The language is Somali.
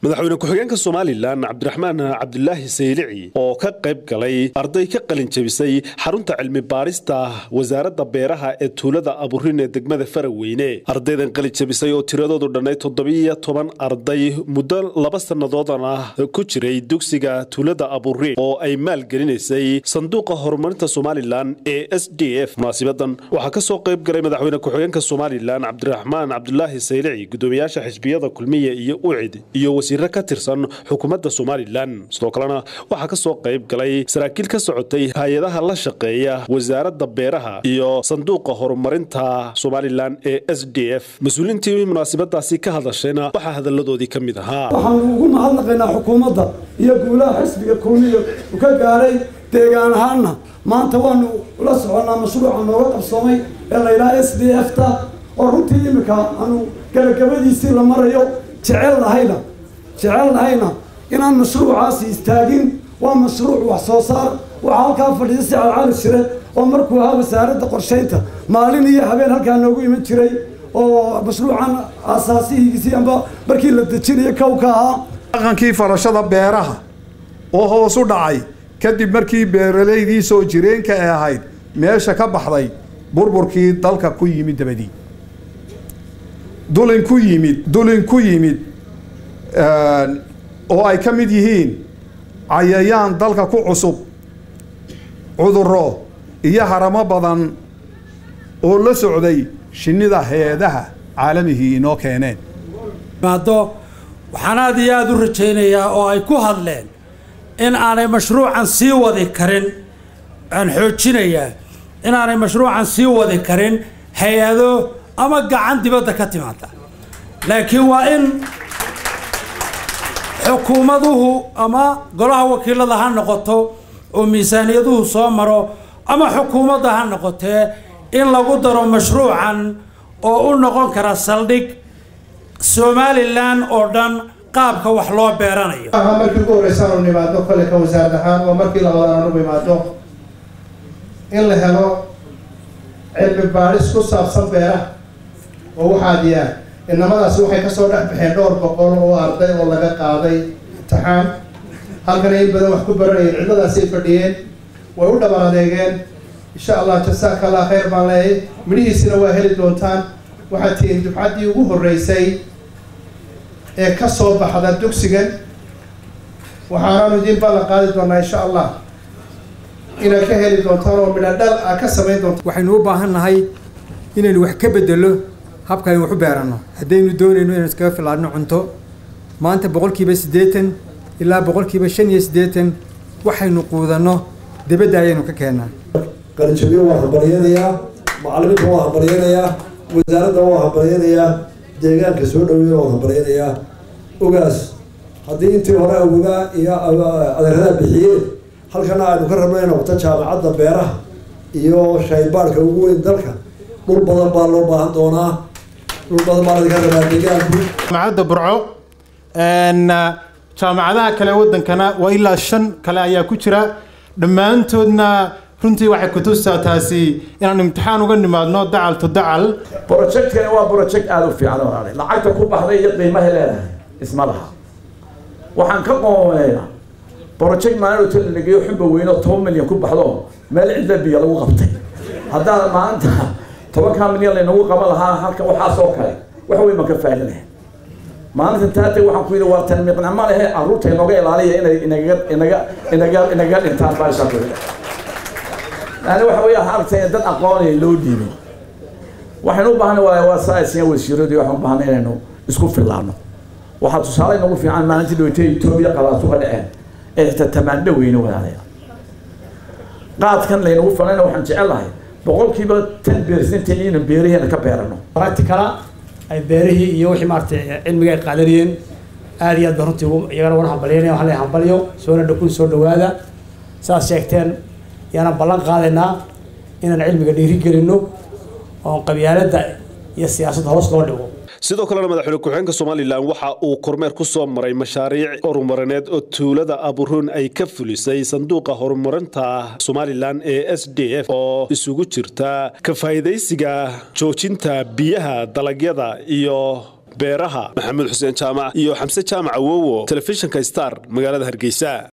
madaxweyne ku-xigeenka somalilan cabdiraxmaan cabdulaahi saylici oo ka qayb galay arday ka qalin jebisay xarunta cilmi baarista wasaaradda beeraha ee tuulada aburin ee degmada faraweyne ardaydan qalin jebisay oo tiradoodu dhannay toddobiyo toban arday muddo laba sannadoodana ku jiray dugsiga tuulada aburin oo ay maalgelinaysay sanduuqa horumarinta somalilan ee s d f munaasibadan waxaa ka soo qayb galay madaxweyne ku-xigeenka somalilan cabdiraxmaan cabdulaahi saylici gudoomiyaasha xisbiyada kulmiya iyo ucid iyo wasiiro ka tirsan xukuumadda somalilan sidoo kalena waxaa ka soo qayb galay saraakiil ka socotay hay-adaha la shaqeeya wasaaradda beeraha iyo sanduuqa horumarinta somalilan ee s d f mas-uuliintii munaasabadaasi ka hadashayna waxaa hadalladoodii ka mid ahaa waxaanu ugu mahadnaqaynaa xukuumadda iyo guulaha xisbiga kulmiya u ka gaaray deegaan ahaanna maanta waanu la soconnaa mashruuca nooga qabsoomay ee la yidhaha s d f ta oo runtii iminka aanu gabagabadiisii la marayo jecel lahayna jecel lahayna inaan mashruucaasi istaagin waa mashruuc wax soo saar waxaa halkaa fadhiya sicad cali shire oo markuu ahaa wasaaradda qorshaynta maalin iyo habeen halkaa noogu iman jiray oo mashruucan aasaasihiisii amba markii la dejinayo kow ka ahaa dhaqankii farashada beeraha oo hoos u dhacay kadib markii beeralaydii soo jireenka ee ahayd meesha ka baxday burburkii dalka ku yimid dabadii dulin ku yimid dulin ku yimid oo ay ka mid yihiin cayayaan dalka ku cusub cudurro iyo haramo badan oo la socday shinnida hay-adaha caalamihii inoo keeneen maado waxaan aada iyo aada u rajaynayaa oo ay ku hadleen in aanay mashruucan sii wadi karin aan xoojinayaa in aanay mashruucan sii wadi karin hay-ado ama gacan dibadda ka timaada laakiin waa in xukuumaduhu ama golaha wakiilada ha noqoto oo miisaaniyaduhu soo maro ama xukuumadda ha noqotee in lagu daro mashruucan oo u noqon kara saldhig somalilan oo dhan qaabka wax loo beeranayo aha markii ugu horreysa aanu nimaadno kole ka wasaarad ahaan waa markii labaad aanu imaadno in la helo cilmi baadhis ku saabsan beeraha oo waxaad yaa inamadaasi waxay kasoo dhex baxeen dhowr boqol oo arday oo laga qaaday imtixaan halkana in badan wax ku baranayeen cidladaasay fadhiyeen way u dhaban adeegeen insha allah jasaaka allah khayr baan leeyay midhihiisina waa heli doontaan waxaad tihiin dubcaddii ugu horreysay ee ka soo baxda dugsigan waxaanaanu idiin ballan qaadi doonaa insha allah inaad ka heli doontaan oo midha dhal a ka samayn doontaan waxaynu u baahan nahay inaynu wax ka bedelo habka aynu wax u beeranno haddaynu doonayno inaynu iskaga filaadno cunto maanta boqolkiiba siddeetan ilaa boqolkiiba shan iyo siddeetan waxaynu quudanno dibadda ayaynu ka keennaa qalinjabiyo waa hambalyanayaa macalimiinta waa hambalyanayaa wasaaradda waa hambalyanayaa deegaanka soo dhaweeya waa hambalyanayaa ogaas haddii intii hore awogaa iyo adeeradaa bixiyeen halkana aynu ka rabno inay noqoto jaamacadda beeraha iyo shaybaadhka ugu weyn dalka dhul badan baa loo baahan doonaa dhul badan baa laga rabaa deegaanku jaamacadda burco jaamacadaha kale wadankana waa ilaa shan kale ayaa ku jira dhammaantoodna runtii waxay kutustaa taasi inaan imtixaan uga nimaadno dacal to dacal projectkani waa project aada u fiican walaale lacagta ku baxday iyo qiimahay leedahay isma laha waxaan ka qoomeeyaa project maalin talanageeyo xubba weyno toban milyan ku baxdo meel cidla biyo lagu qabtay haddaa maanta tobankaa milyan laynagu qaban lahaa halka waxaas oo kale wax weyn baan ka faa'iida lahayn maalintan taatay waxaan ku yidhi waa tanmiiqna ma lehe carruurta inooga ilaaliya inay inaga inaga inaga inaga dhintaan baashaa ku yidhi yani waxa weeye aragtay dad aqoonaya loo dhiibay waxaynu u baahnay waa waa saasiya wasiiradii waxaan u baahnay inaynu isku fillaano waxaa tusaale inagu fiican maalintii dhaweytay etoobiya qalaasu ka dhaceen ee xitaa tamaandho weyne wadaadaya qaadkan laynagu falayna waxaan jecelahay boqolkiiba tan beersinta inaan beeraheena ka beerano practicala ay beerihii iyo wixii maaragtay cilmiga ay qaadanayeen aada iyo aad ba runtii iyagana wana hambalyanaya waxaan leeyahay hambalyo soona dhakun soo dhawaada saad sheegteen yaanaan ballan qaadaynaa inaan cilmiga dhiiri gelinno oon qabyaaladda iyo siyaasadda hoos loo dhigo sidoo kalena madaxweyne ku-xigeenka somalilan waxa uu kormeer ku soo maray mashaariic horumarineed oo tuulada aburuun ay ka fulisay sanduuqa horumarinta somalilan ee s d f oo isugu jirta ka faa'iidaysiga joojinta biyaha dalagyada iyo beeraha maxamed xuseen jaamac iyo xamse jaamac awowo telefishinka star magaalada hargeysa